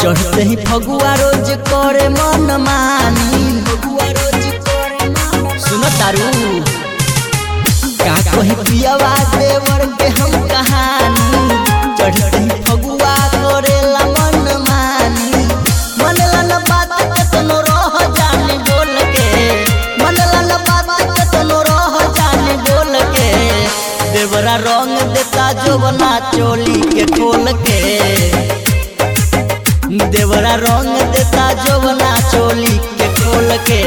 चढ़ते ही फगुआ रोज करे मन मानी सुन तारू का कही पियावा देवर के हम कहानी चढ़ते ही फगुआ करेला मन मानी मनला न बात के तनो रह जाने बोल के मनला न बात के तनो रह जाने बोल के देवरा रंग देता जोबना चोली के खोल के देवरा रंग देता जोबना चोली के खोल के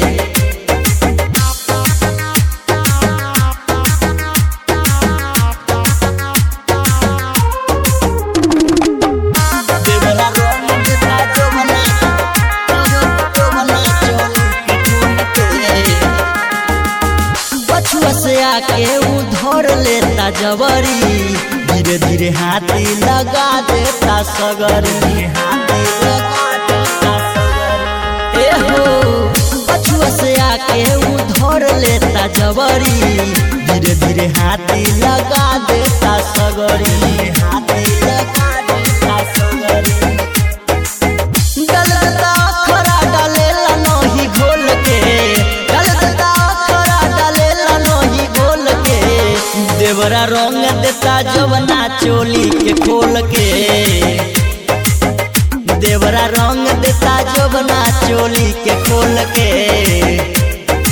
देवरा रंग देता जोबना जोबना चोली के खोल के पछुआ से आके उ धर लेता जबरी धीरे धीरे हाथी लगा देता सगरी हाथी लगा देता सगरी ए हो पछुआ से आके उ धर लेता जबरी धीरे धीरे हाथी लगा देता सगरी हाथी लगा देता सगरी गलता खरा डालेला नहीं घोल के गलता खरा डालेला नहीं घोल के देवरा रंग देता जवना चोली के खोल के देवरा रंग देता जवना चोली के खोल के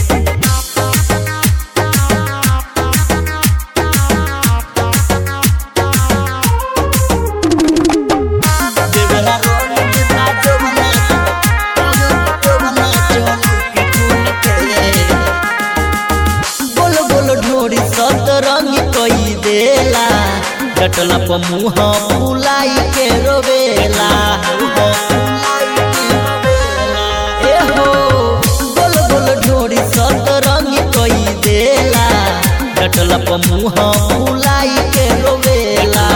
देवरा रंग देता जवना जवना चोली के खोल के बोल बोल ढोरी सतरंगी कई देला डटला प मुँह फुलाई के रोवेला ए हो बोल बोल ढोरी सतरंगी कई देला डटला प मुँह फुलाई के रोवेला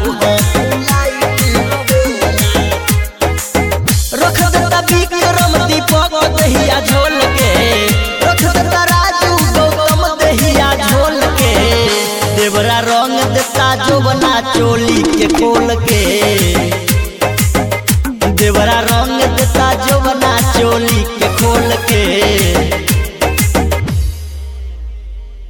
रख देता विक्रम दीपक दहिया झोल के रख देता राजू गौतम दहिया झोल के देवरा रंग देता जोबना चोली के खोल के